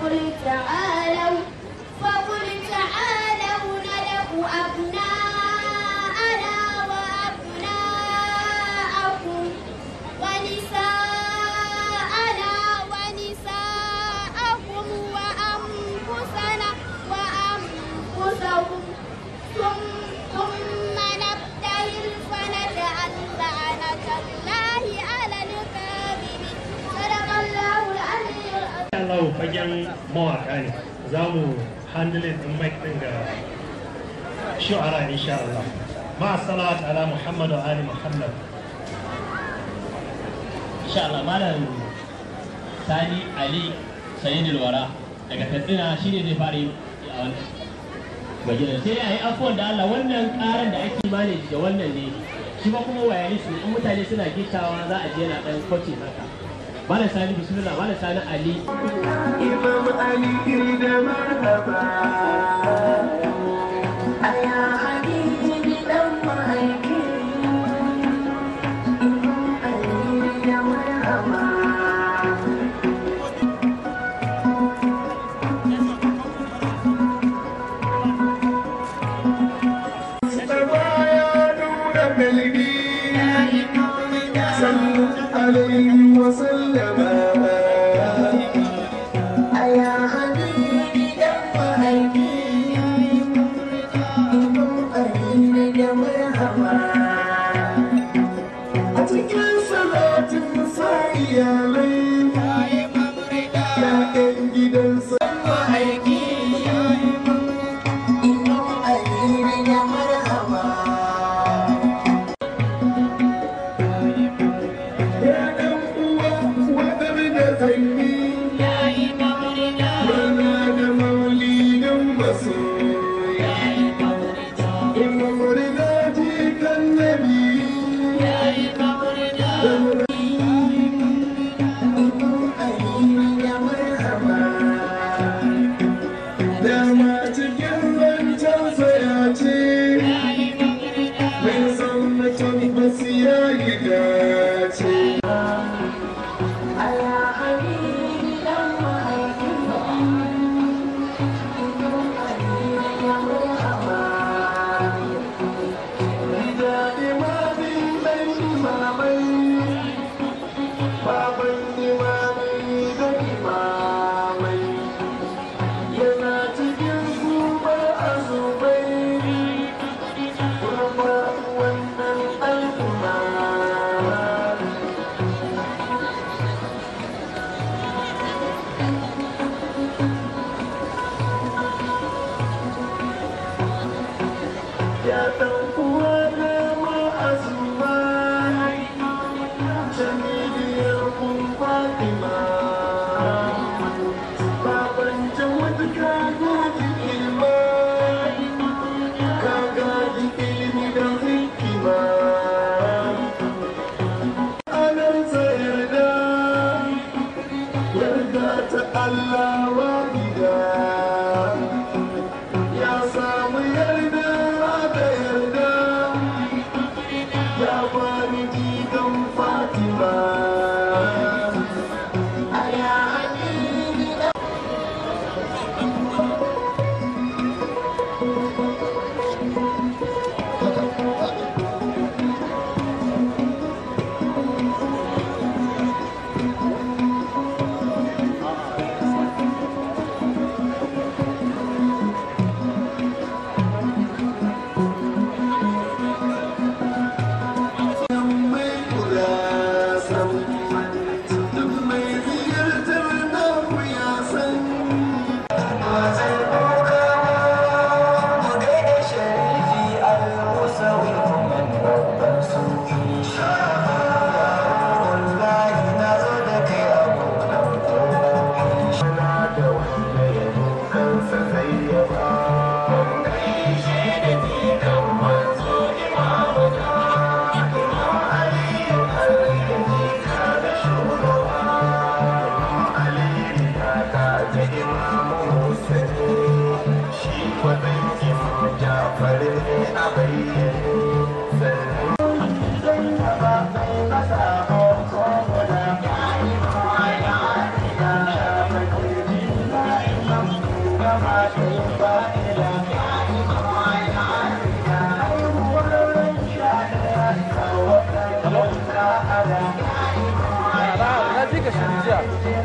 فقل تعالوا فقل تعالوا ندع أبناءنا وأبناءكم ونساءنا ونساءكم وأنفسنا وأنفسهم ثم ثم نبتهل فنجعل لعنة الله على الكاذبين صدق الله العلي العظيم Allah fagen mawaka ne za mu handle din mic din ga shu'ara insha Allah ma salawat ala Muhammad wa ali Muhammad insha Allah malam Sani Ali Sayyidul Wara daga Katsina shine zai fara yi a wannan bayyana sai dai ayi afuwan da Allah wannan karan da ake mane da wannan ne shi ba kuma wayalis ne in mutane suna gittawa za a je na dan kwace haka malam Sani bismillah malam Sani Ali Imam Ali da marhaba Aya habibi dan mahaifi Imam Ali da marhaba ya nuna dalili sallu alaihi wa sallama aya habibi dan mahaifi imam ali da marhaba a cikin salatin sa iyalai ya'yan gidansa mahaifi imam ali da marhaba Ya ɗan uwa wadar da zanyi Rana da maulidin masoya Imam Rida jikan Nabi Imam Ali ya marhaba Dama cikin zancensa ya ce Mai son mutum basu ya yi dace Aya habibi dan mahaifi Imam Ali ya marhaba Rida imamin dan imamai Baban imamai da imamai Yana cikin zuba a zubai Kuma wannan al'umma ya ɗan uwa na ma'azuma jamiliyar kun fatima baban jawad ka gaji ilma ka gaji ilmi da hikima anar yarda yarda ta Allah wahida ya samu yarda da yarda ya bani jikan fatima aya habibi mai kula san da shi jiya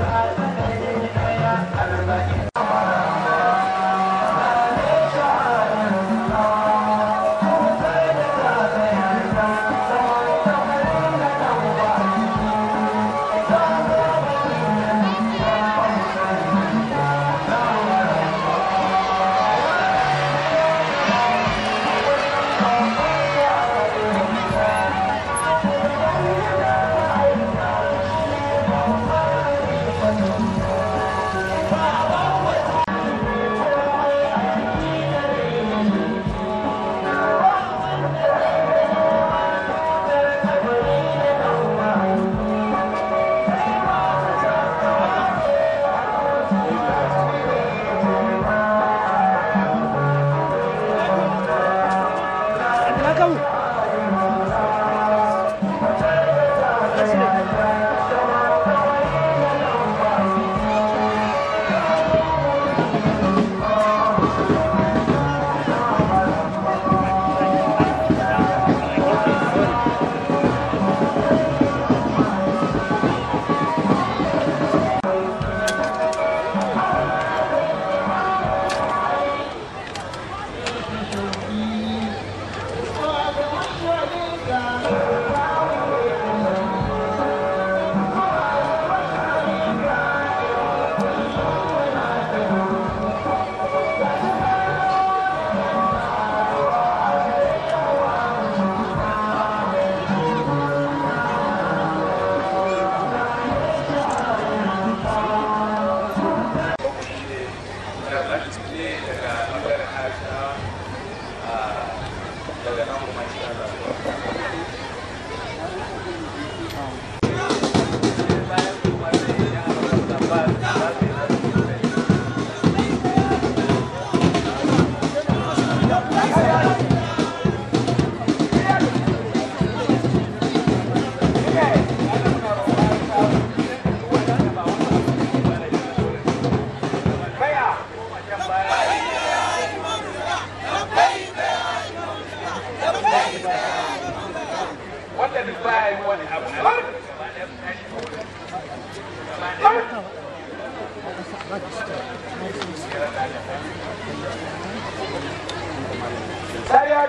Sayat.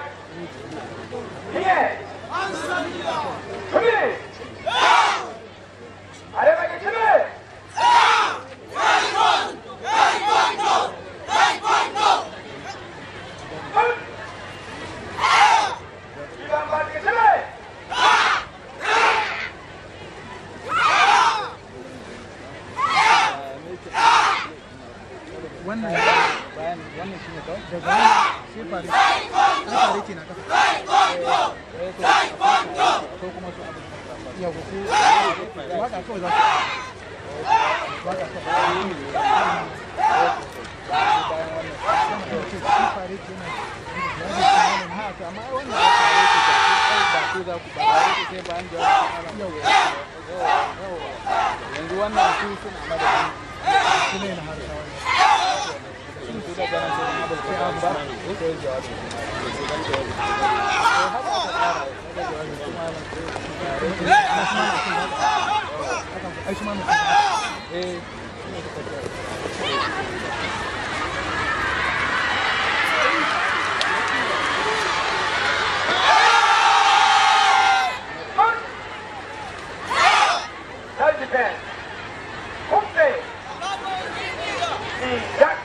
Here. Come here. Are you ready? Come here. Come. You don't want to come here. wannan bayan wannan shine kawai daga nan sai fare sai fare ke na kafa eh to ko kuma su abu yau ko waka kawai za su waka kawai bayan wannan sai ce sai fare ke na ha to amma wannan ba ku za ku ba sai bayan da yau yau yanzu wannan su suna madadin su ne na harsa wannan That depends. Kumte. Jack.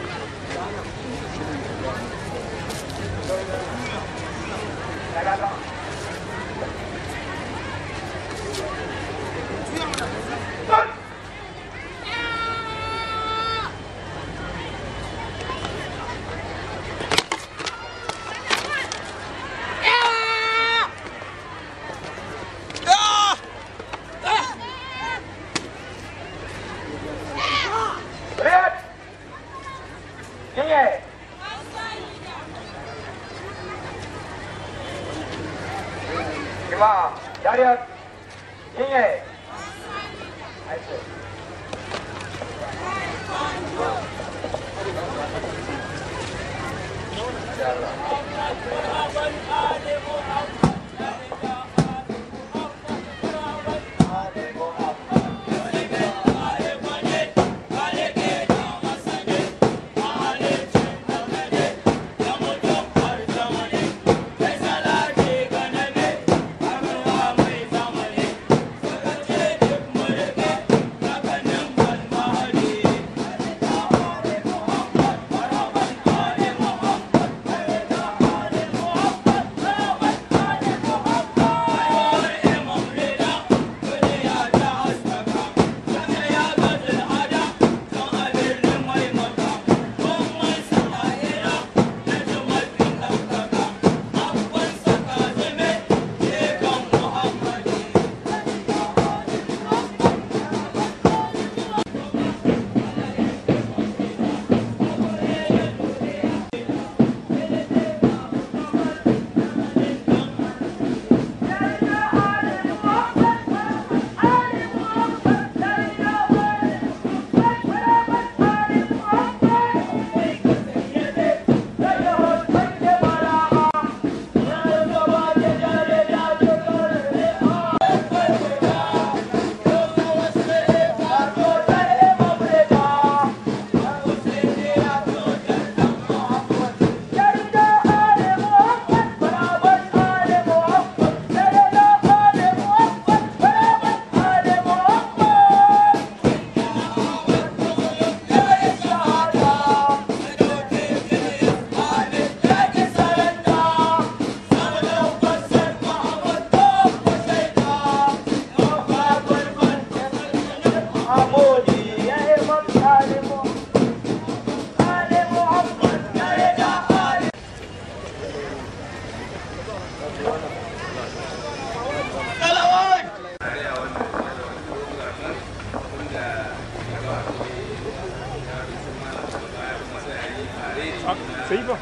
sai ba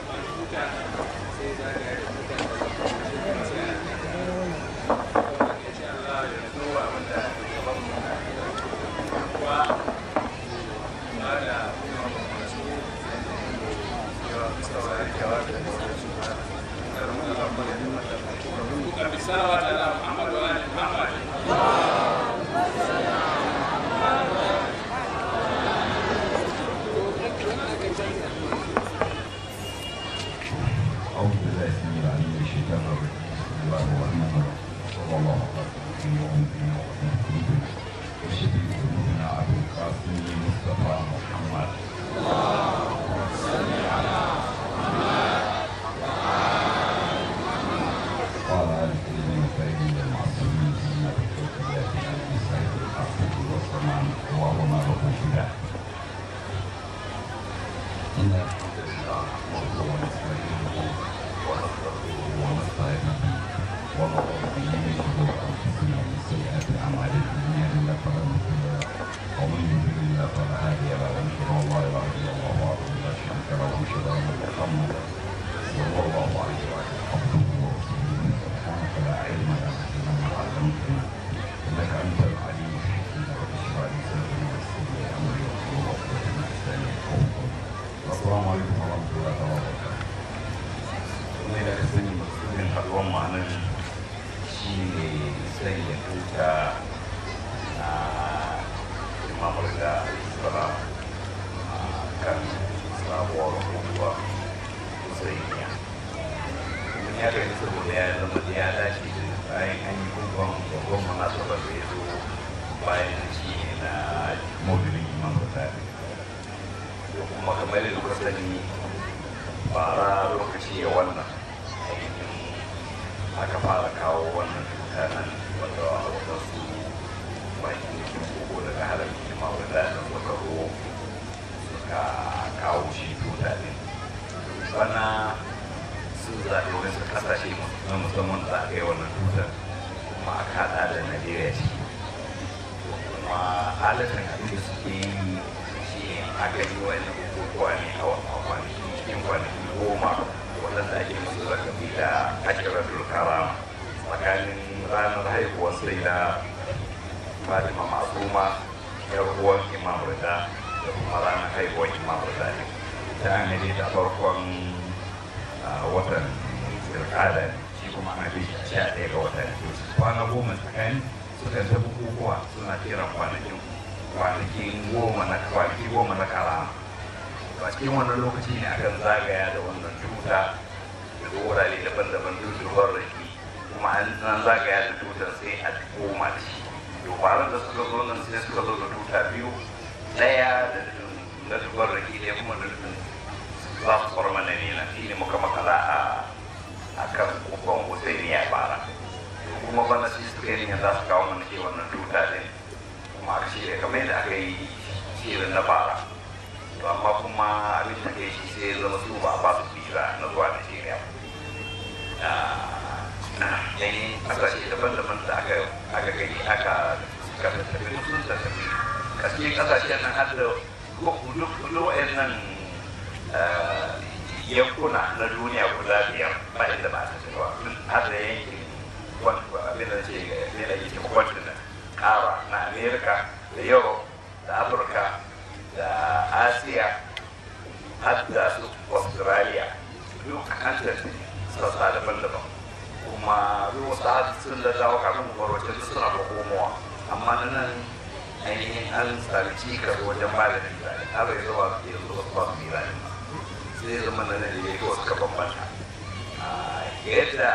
أعوذ بالله السميع العليم من الشيطان الرجيم بسم الله الرحمن الرحيم صلى الله على سيدنا محمد وعلى آله وشفيع ذنوبنا أبو القاسم مصطفى محمد قال آل الكريمين الطيبين المعصومين سيدنا التوفيقات عن السيد الحق والسلام وهو ما له فداه إن الحمد لله نحمده ونستعينه ونستغفره ونستعينه ونعوذ به من شرور أنفسنا ومن سيئات أعمالنا من يهد الله فلا مضل له ومن يضلل الله فلا هادي له وأشهد أن لا إله إلا الله وحده لا شريك له وأشهد أن محمدا صلى الله عليه وآله عبده ورسوله سبحانك لا علم لنا إلا ما علمتنا إنك أنت العليم الحكيم رب اشرح لي صدري ويسر لي أمري واحلل عقدة من لساني يفقهوا قولي Assalamu alaikum wa rahmatullahi wa barakatuh. Kuma da ka sani maksudin haɗuwar ma'anar shi ne sanya tuta na imamar da isra a kan sabuwar hukuwa musayiya. Mun ya gani saboda ya zama da ya dace da bayan an yi hukuwan babban munasabar da ya zo bayan shi na maulidin imam da kuma kamar yadda kuka sani bara lokaci ya wannan ainihin aka fara kawo wannan tuta nan wanda wadansu bakin kin koko daga halar kima wadda da suka ro suka kawo shi tuta ne bana sun zaɓi wasu ƙasashe na musamman da aka yi wannan tutar kuma aka haɗa da najeriya ciki kuma halittar abin da suke yi shi ne aka yi wani bukukuwa ne a kwanaki cikin kwanaki goma waɗanda ake musu zakafi da ashiratul karama tsakanin ranar haihuwar sai da fatima masuma yar uwan imam rida da kuma ranar haihuwar imam rida ne ta an ta farkon watan zirkada ne shi kuma ana bi sha ɗaya ga watan kwana goma tsakanin suka ta bukukuwa suna kiran kwanakin kwanakin goma na kwanaki goma na karama a cikin wannan lokaci ne akan zagaya da wannan tuta da wurare daban-daban duk dubar raki kuma an zagaya da tutar sai a koma da shi dubaran da suka zo nan sai suka zo da tuta biyu ɗaya da da dubar raki ɗaya kuma da dukkan za su farma na ne na shi ne muka makala a a kan kufan husaini ya fara kuma bana shi suka yi za su kawo mana ke wannan tuta ɗin kuma aka shirya kamar yadda aka yi shirin na fara to amma kuma abin da kai shi sai zama su ba ba su visa na zuwa Najeriya yan kasashe daban-daban da aka aka gani aka suka tafi sun tafi gaske kasashen nan har da duk nan yankuna na duniya guda biyar ba inda ba ta tafi har da yankin abin da ce ne da yake continent kara na america da europe da afirka da asiya har da su australia duk an tafi sassa daban-daban kuma wasu har sun da dawo kafin kwarwace duk suna da komowa amma na nan ainihin an sami cikas wajen ba da misali har yanzu ba su yanzu wasu ba su misali sai zama na nan da ya wasu ka bambanta yadda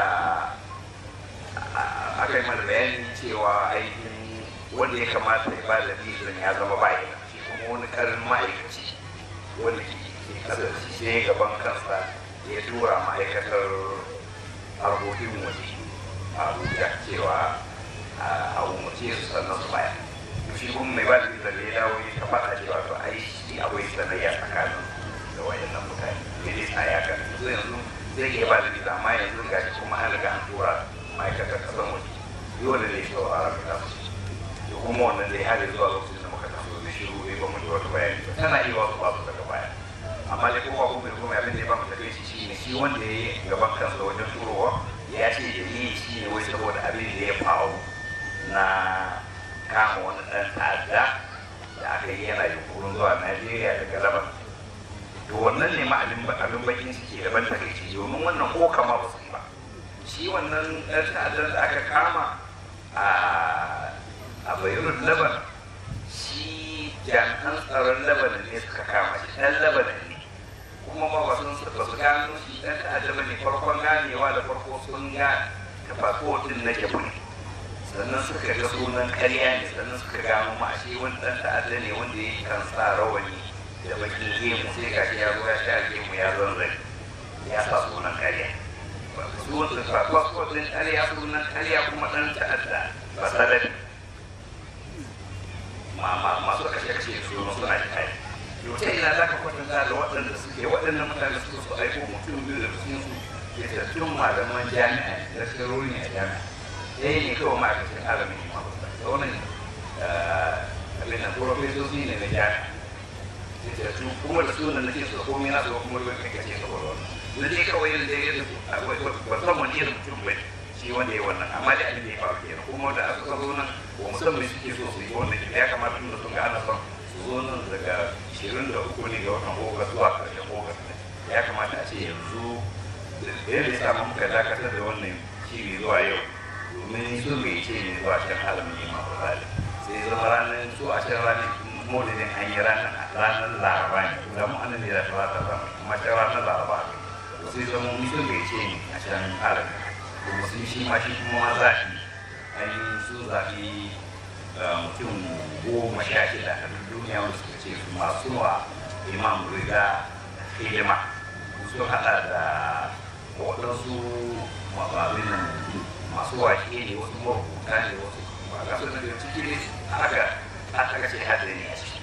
aka yi mana bayani cewa ainihin wanda ya kamata ya ba da bizan ya zama bayan kuma wani karin ma'aikaci wanda ke kasar shi sai gaban kansa ya tura ma'aikatar harkokin waje a abuja cewa a umarce su sannan su baya shi kuma mai ba da bizan da ya dawo ya ta faɗa cewa to ai shi akwai sanayya tsakanin da wayannan mutane ya dai tsaya kan yanzu zai iya ba da bizan amma yanzu ga shi kuma an riga an tura ma'aikatar kasan waje dole ne sauraron da su kuma wannan dai har zuwa lokacin da muka taso da shiru bai ba mu ji wata bayani ba tana iya wasu babu daga baya amma dai kowa ko mai kuma abin da ya ba mu tafi shi shine shi wanda ya yi gaban kansa wajen turowa ya ce da yi shi ne wai saboda abin da ya faru na kama wani ɗan ta'adda da aka yi yana yunkurin zuwa Najeriya daga Laban to wannan ne ma abin abin bakin ciki daban takaici domin wannan ko kama ba su yi ba shi wannan ɗan ta'addan da aka kama a a bayrut laban shi jami'an tsaron labanin ne suka kama shi ɗan labanin ne kuma ba ba sun ba su gano shi ɗan ta'adda ba ne farkon ganewa da farko sun ga tafakotin na jabu ne sannan suka ga sunan karya ne sannan suka gano ma shi wani ɗan ta'adda ne wanda ya kan sa rawani da bakin gemu sai ga shi ya zo ya sha gemu ya zan zai ya sa sunan karya sunan tafakotin karya sunan karya kuma ɗan ta'adda ba sadari masu kashe-kashe su suna kai yau ta ina za ka kwatanta da waɗanda suke waɗannan mutane su su aiko mutum biyu da sun su ke tattun malaman jami'a da shirori ne a jami'a ɗaya ne kawai ma'aikacin alamin yi ma da wannan abin nan profesoci ne na jami'a ke tattu kuma da sunan nake su komai na su kuma ruwan kai kace saboda wannan da dai kawai da ya ba san wani irin mutum ba shi wanda ya wannan amma da abin da ya faru kenan kuma da aka zo nan ba musamman suke so su yi wannan ya kamata tun da sun ga ana son su zo nan daga 23 ne ga watan ogas zuwa karshen ogas ya kamata a ce yanzu da yadda ya samu muka dakatar da wannan shiri zuwa yau domin sun bai ce ne zuwa can alamin yin masu zali sai zama ranar su a can ranar maulidin an yi ranar ranar laraba ne da mu anan ne da talata zama amma can ranar laraba ne sai zama mutum bai ce ne a can alamin kuma sun shi ma shi kuma ma zaɓi ainihin sun zaɓi mutum goma sha shida a duniya wanda suka ce su masu wa imam riga hidima sun hada da waɗansu mababin masu wake ne wasu marubuta ne wasu ba ga su daga ciki ne haka aka ce hada ne a ciki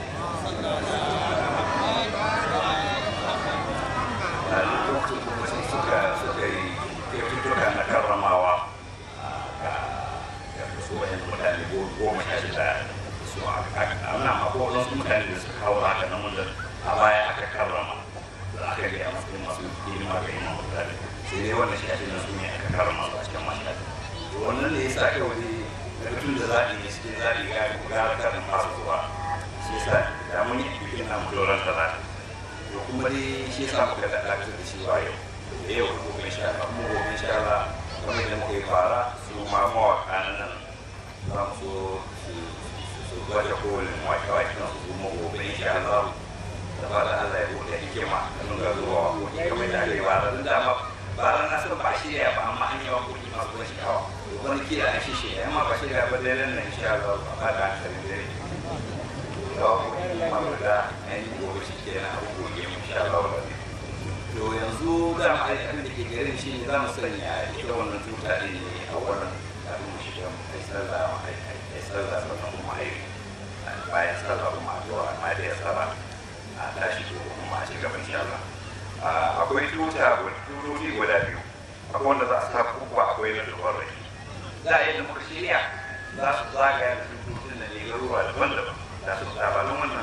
a lokacin kuma sai suka suka yi kyaututtuka na karramawa ga ga su wayan mutane goma sha shida su a nan akwai wasu mutane da suka kawo haka nan wanda a baya aka karrama da aka ga a matsayin masu hidima ga imam mutane sai dai wannan shi na su ne aka karrama su a cikin mashahadi wannan ne ya sa kawai daga tun da zaɓi ne cikin zaɓi ga gara karin masu zuwa shi ya sa da mun yi bikin na mutuwar da zaɓi to kuma dai shi ya sa muka da dakatar da shi wa yau da yau da gobe insha Allah kuma gobe insha Allah kamar da muka yi fara su ma mawaƙa na nan za mu so su- su gwada kowane mawaƙa kan su kuma gobe insha Allah da fara Allah ya buɗe hikima da nuna zuwa waƙoƙi kamar da aka yi bara don dama bara na san ba shirya ba amma an yi waƙoƙi masu ban sha'awa wani kila an shi shirya amma ba shirya ba dai nan insha Allah ba da hankalin dare da ainihin gobe shi ke na abubuwan yin sha Allah to yanzu da ma abin da ke garin shi ne za mu sanya ita wannan tuta ɗin ne a wannan kafin mu shiga mu kai sallah ai sallah sannan kuma ai bayan sallah kuma a zuwa amma da ya saba a tashi to kuma a ci gaban insha Allah akwai tuta tutoti guda biyu akwai wanda za a sa kubba akwai na dubar rai za a yi da muka shirya za su zagaya da tututun da ne garuruwa daban-daban da su labarin wannan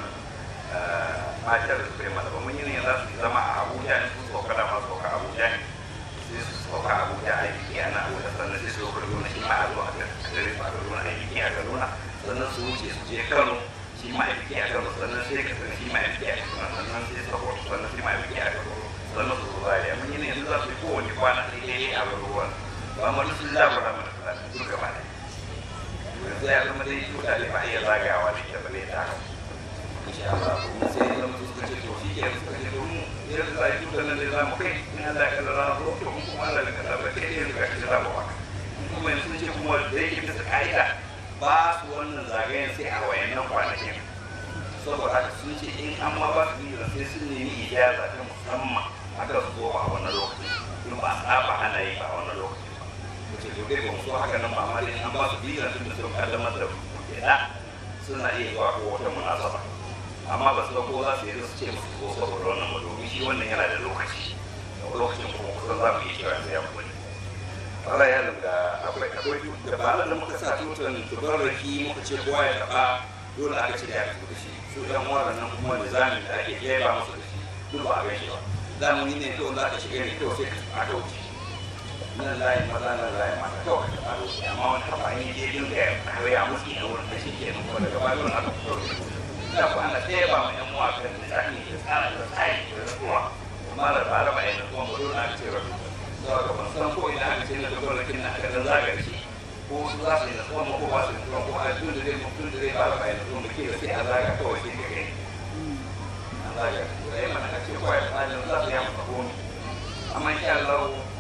matar da suka yi masa ba mun yi ne za su zama a abuja ne sun sauka da masu sauka abuja ne sai su sauka abuja a yi a na abuja sannan sai su sauka kaduna shi ma a zo a gare su a kaduna a yi a kaduna sannan su wuce su je kano shi ma a yi a kano sannan sai ka sani shi ma a yi a kaduna sannan sai sokoto sannan shi ma a yi a kaduna sannan su zuwa ya mun yi ne yanzu za su yi kowane kwana ɗaya a garuruwan ba mu duk sun labura mana fulani duk gaba ɗaya yanzu ya zama dai tuta ne ba a iya zagawa da ita ba ne ta haka insha Allah kuma sai ya zama suka ce to shi ke suka ce to mu idan za a yi tutar nan da za mu kai in Allah ya kaddara na zo to kuma Allah ya kaddara ba kai ne suka ce za mu haka kuma yanzu sun ce kuma da yake bisa ka'ida ba su wannan zagayen sai a wayannan kwanakin saboda haka sun ce in an ma ba su biyu sai sun nemi ijaza ta musamman aka su zo a wannan lokacin in ba a saba ana yi ba a wannan lokacin ce to dai ba mu so haka nan ba amma dai an ba su biyu tun da sun kaddamar da kuɗaɗa suna iya zuwa ko wata munasaba amma ba su ga ko za su yi su ce musu ko saboda wannan ba domin shi wannan yana da lokaci lokacin kuma kusan za mu iya cewa sai ya kuɗi Allah ya lura akwai akwai da ba da muka sa tutan tubarraki muka ce kowa ya taɓa dole aka ce da ya fito da shi su ɗan waɗannan kuma da zamin da ake ba musu da shi duk ba a gan shi ba zamani ne kawai za ka shiga ne kawai sai ka aka wuce nan layi maza nan layi mata kawai ka aka wuce amma wani kafa an yi dai dinga kawai a musu ne wurin da shi ke nan kuma daga bayan aka fito da shi da ku ana ɗaya ba mai yan uwa kan misali da tsara da tsari da rasuwa amma da ba raba yana kuma ba dole aka ce rabu saboda ban san ko ina aka ce na da gwamnatin na aka dan zagar shi ko su za su yi nasuwa ma ko ba su yi nasuwa ko a tun da dai tun da dai ba raba yana kuma ke da sai a zaga kawai sai ka gani an zaga da yi mana ake kawai tsarin za su yi amsa komi amma insha Allah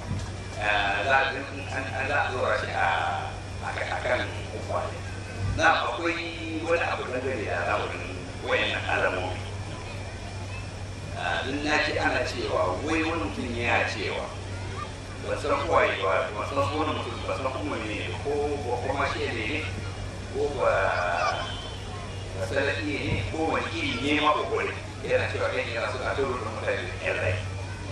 za a za a zora shi a kan kwale na akwai wani abu na gari da al'amarin wayannan alamomi in na ce ana cewa wai wani mutum ya cewa ba san kwaye ba ba san wani mutum ba san kuma ne ko ba kuma shi ne ko ba ba salafi ne ko wani iri ne ma kokore yana cewa ɗan yana suna turu da mutane da ƴan rai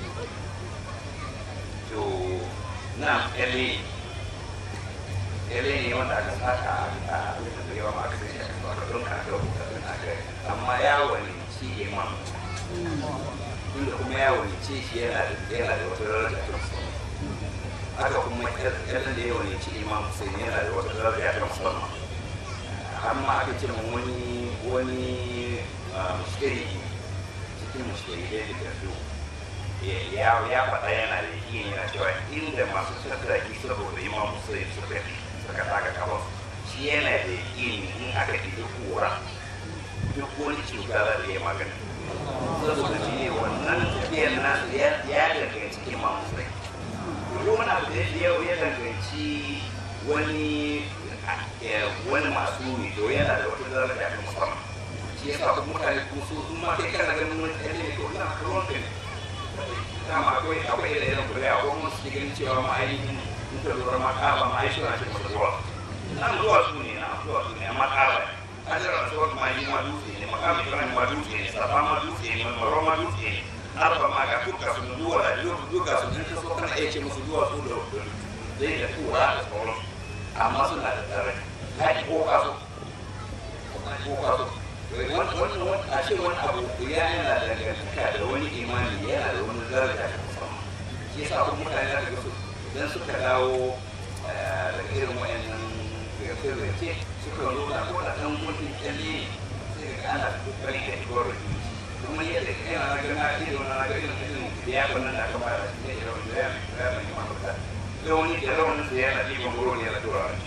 to na ƴalle ƴalle ne wanda aka saka a da yawa ma aka sai shi aka saka don ka ga rubuta don aka amma yawon shi imam tunda kuma yawon ce shi yana da yana da wata daraja ta musamman haka kuma ƴalle da yawon ce imam sai yana da wata daraja ta musamman amma aka ce mun wani wani mushkiri cikin mushkiri da ya tafi ya ya faɗa yana da yi yana cewa inda masu tattaki saboda imam musulun suka suka taka kafa shi yana da yi in aka ɗiɗi kura duk wani cuta za ta yi magana saboda shi ne wannan tafiyar nasu ya danganci imam musulun duk wani abu da ya danganci wani wani masu ne to yana da wata daraja ta musamman shi yasa kuma mutane kuma su su ma kai kana ganin wani ɗan ne ko ina ruwan ka ne dama akwai akwai da irin kuri'a ko kuma su ganin cewa ma ainihin in ka lura ma ƙaba ma ai suna ce masa zuwa nan zuwa su ne nan zuwa su ne amma ƙaba ne ajiyar asuwar ma yi ma dutse ne makamu ibrahim ma dutse ne safa ma dutse ne maro ma dutse ne arba ma ga duka sun duwa da duka sun in ka so kana iya ce musu duwa su da zai da tura da sauran amma suna da tsare ka ki ko ka so ko ka so wannan a ce wani abu ya yana da dangantaka da wani imani yana da wani daraja da musamman shi yasa kuma mutane da ga su idan suka dawo daga irin wayannan firfirce suka nuna ko da ɗan gudun kyalle ne sai ga ana kokari da igor da kuma yadda yana na gana ido na ga irin irin da ya kwanan da aka ba da shi ne irin da ya ya mai kuma fita da wani da rawanin da yana ɗiban goro ne yana tura wani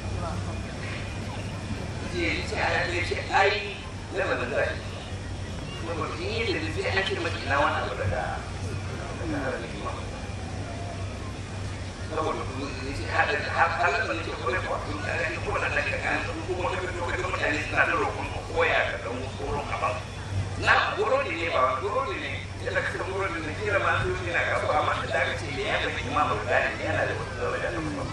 ce ce a ya ce ai lamarin da shi saboda in yi da sai an ce maki ina wani abu daga daga harafin kima saboda halar da nake kawai kuwa in ka gani ko da daga kan kuma ka fito ka ga mutane suna da roƙon ka koya ka dan tsoron a ba na burodi ne ba burodi ne yadda ka san burodi ne kira ma su ne na kaso amma da daga ce me ya baki ma ba da yana da wata daraja ta musamman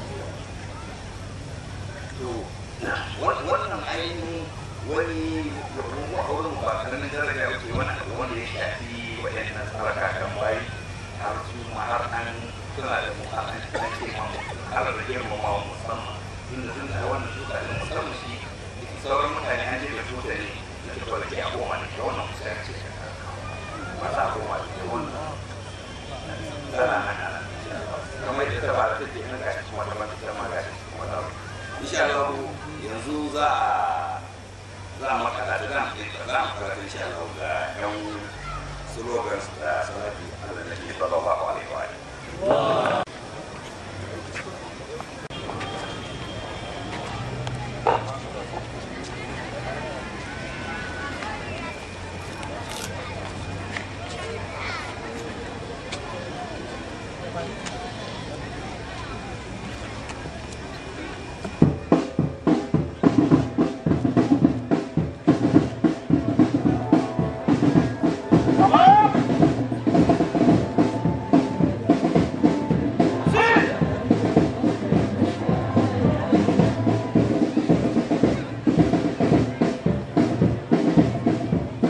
to wannan ainihin wani mu a wurin ba karamin daraja wuce wani abu wanda ya shafi waɗannan tsaraka kan bayi har su ma har an suna da mu a an ce ma ala da girma ma musamman inda sun da wannan tuta da musamman shi sauran mutane an je da tuta ne da ta kwalake a goma ne da wannan kusa ya ce ba za a goma da wannan tana nan ana kamar yadda ta ba da take nan gashi kuma ta bata ta ma gashi kuma ta insha Allah yanzu za a za a makala da za a za a makala insha Allah ga yan slogans da sanadi Allah da ke sallallahu alaihi wa alihi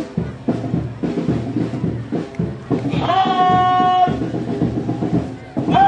One,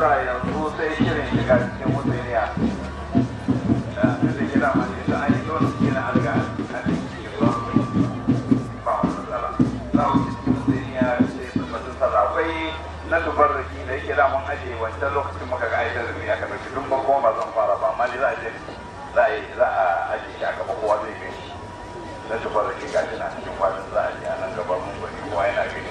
sa yanzu sai shirin shiga cikin mutsuniya da da kira ma ne an yi dole su gina alga a cikin ruwan ba wani matsala za mu ci cikin mutsuniya sai su masu sallah akwai na tubarraki da yake damun aje wancan lokacin muka ga aitar da ya ka ɗauki duk ba kuma ba zan fara ba amma ne za a je za a yi za a aje shi a gaba kowa zai gani na tubarraki gashi na cikin kwanan za a je a nan gaba mun gani kowa yana gani